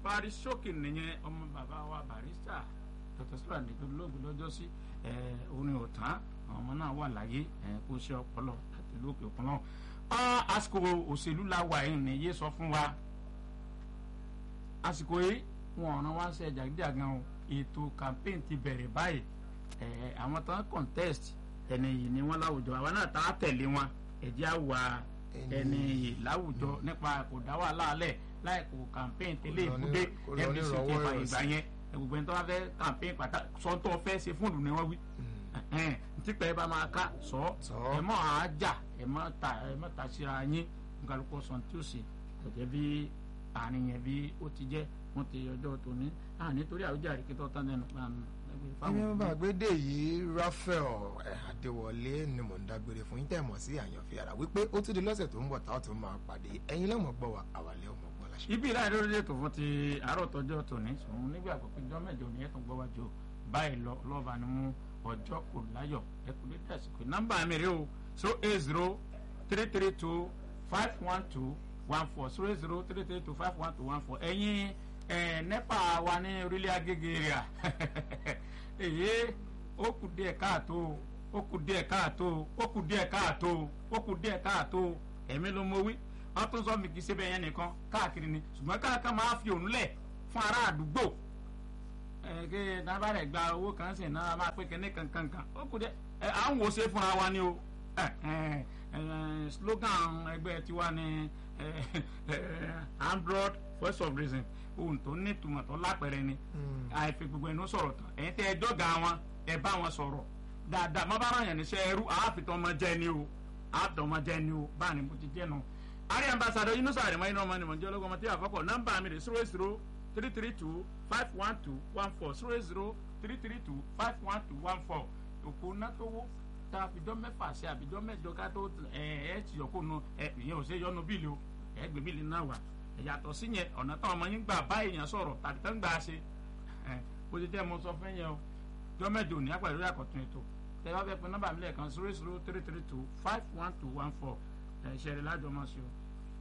parí ṣókè nìyẹn ọmọ bàbá wa barista dr sula nìkan lóògùn lọ́jọ́ sí orin ọ̀tán àwọn ọmọ náà wà láyé kó ṣe ọpọlọ àti lókè ọpọlọ àsìkò òṣèlú la wà yìí ní yé sọ fún wa àsìkò yìí wọn ọ̀ràn wá ṣe jàgídíàgan o ètò campaign ti bẹ̀rẹ̀ báyìí àwọn tán contest ẹni yìí ni wọn láwùjọ àwa náà tá a tẹ̀lé wọn ẹ̀jẹ̀ àwa ẹni yìí láwùjọ nípa kò dá wàhálà alẹ̀ láì kò campaign tẹ́lẹ̀ ìbúdé ndc ti fa ìgbà yẹn gbogbo ẹni tó bá fẹ́ campaign pàtà sọ́tọ̀ fẹ́ ṣe fún ìlú ni wọ́n wí ntipẹ́ bá máa ká sọ ẹ mọ́ àájà ẹ mọ́ ta ẹ mọ́ ta síra yín nkàlùkọ́ sọ̀n tí ó ṣe kọ̀jẹ́ bí àárín yẹn bí ó ti jẹ́ wọ́n ti ọjọ́ tòní nítorí àwùjáde kí tó tán lẹ́nu ẹni bá gbédè yìí Raphael Adéwọlé ni mò ń dágbére fún yín tẹ̀ mọ̀ sí àyànfi ara wípé ó tún di lọ́sẹ̀ tó ń bọ̀ táwọn tó máa pàdé ẹ̀yin lẹ́mọ̀ gbọ́ wa àwàlẹ́ ọmọ gbọ́ láṣẹ. ibi ìlànà lórí ètò fún ti àárọ̀ tọjọ́ tòní sùn nígbà pípé jọ́ mẹ́jọ ní ẹ̀tàn gbọ́ wájú báyìí lọ lọ́ba ni mú ọjọ́ kò láyọ̀ ẹ̀kú lé dàsìkò nọ́mbà mi rè o zero eight zero three three two five one two one four zero eight zero three three two five one two one four ẹ̀yin nepa wa ní orílẹ̀ agége rẹ̀ èyí ó kù díẹ̀ káàtó ó kù díẹ̀ káàtó ó kù díẹ̀ káàtó ó kù díẹ̀ káàtó ẹ̀mí ló mọ wí wọ́n tún sọ mi kì í ṣe bẹ́ẹ̀ yẹn nìkan káàkiri ni ṣùgbọ́n káàkiri máa fi òun lẹ̀ fún ará àdúgbò ẹ̀ẹ́dẹ́gbẹ́ dábàá rẹ̀ gba owó kan sì náà máa pé kẹ́ní kankankan ó kù díẹ̀ ẹ̀ à ń wò ṣe fúnra wa ni o slogan ẹgbẹ́ tiwa ni android voice of reason ohun tó ní ìtumọ̀ tó lápẹ̀rẹ̀ ni àìfi gbogbo ẹnu sọ̀rọ̀ tán ẹ̀yin tẹ́ ẹ jọ́gà wọn ẹ bá wọn sọ̀rọ̀ dáadáa má bá ràn yàn níṣẹ́ ẹrú àáfitọ́ ọmọ jẹ́ ni o àáfitọ́ ọmọ jẹ́ ni o báà ní mo ti jẹ́ nu. àrí ambassadọ yunusa àrẹ̀mọ́ iná ọmọ ni mo jẹ́ ológun ọmọ tí àkọ́kọ́ nọ́mbà mi rè zero zero three three two five one two one four zero zero three three two five one two one four òkú nátòwó tá a fi jọ mẹ́fà sí àbíjọ́ mẹ́jọ ká tó ẹ̀ ẹ́ ti yọkó nu ẹ̀ ìyẹn ò ṣe yọnu bíìlì o ẹ̀ gbé bíìlì náà wà yàtọ̀ sí yẹn ọ̀nà táwọn ọmọ yín gbà bá èèyàn sọ̀rọ̀ tàbí tán gbà ṣe bó ṣe jẹ́ mo sọ fún yẹn o jọ́mẹ́jọ ní apàdé àkọ́tún ètò tẹ bá fẹ́ pe nọ́mbà mi lẹ́ẹ̀kan zero zero three three two five one two one four ṣẹlẹ̀ lájọ mọ́ sí o.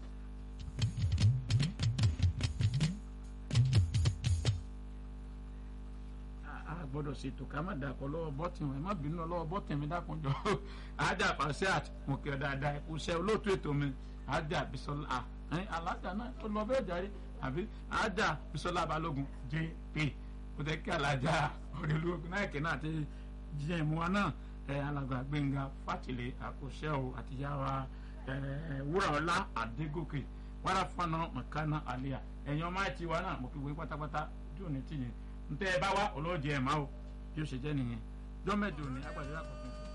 a gbọ́dọ̀ ṣètò ká má dàpọ̀ lọ́wọ́ bọ́tìn ẹ̀ má bínú lọ́wọ́ bọ́tìn mi dákunjọ ajá pàṣẹ àti mo kí ọ dáadáa ẹ kú iṣẹ́ olóòtú ètò mi ajá bisola alájà náà ó lọ bẹ́ẹ̀ jáde àbí ajá bisola balógun jp ó tẹ́ kí alájà ọ̀rẹ́lúwọ̀n náà kì náà ti jẹ́ ìmú wa náà alàgbà gbẹ̀ngà fàtìlẹ̀ àkọsẹ́ o àtìyáwa wúràọlá àdégòkè wàrà fúnà mọ̀kánná àlẹ́yà ẹ̀yin ọmọ àti wa náà mo fi wé pátápátá ojú òní tìyẹn ntẹ́ ẹ bá wá ọlọ́ọ̀jẹ̀ ẹ̀ máa o bí ó ṣe jẹ́ nìyẹn jọ́mẹ́jọ ní agbàdo àkọ́kọ́.